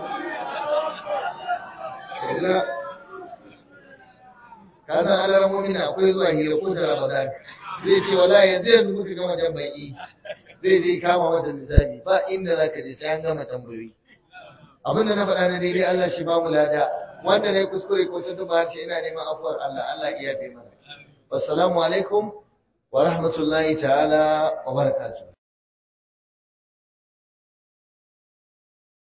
kaza ka san alarmomi na akwai zuwa hira ko da Ramadan zai ce wallahi yanzu yanzu muka gama jan baki zai je kama mata lissafi ba inda za ka je sai an gama tambayoyi abin da na faɗa na daidai Allah shi ba mu lada wanda na yi kuskure ko ta duba harshe ina neman afuwar Allah Allah iya bi mana wassalamu alaikum wa rahmatullahi ta'ala wa barakatuh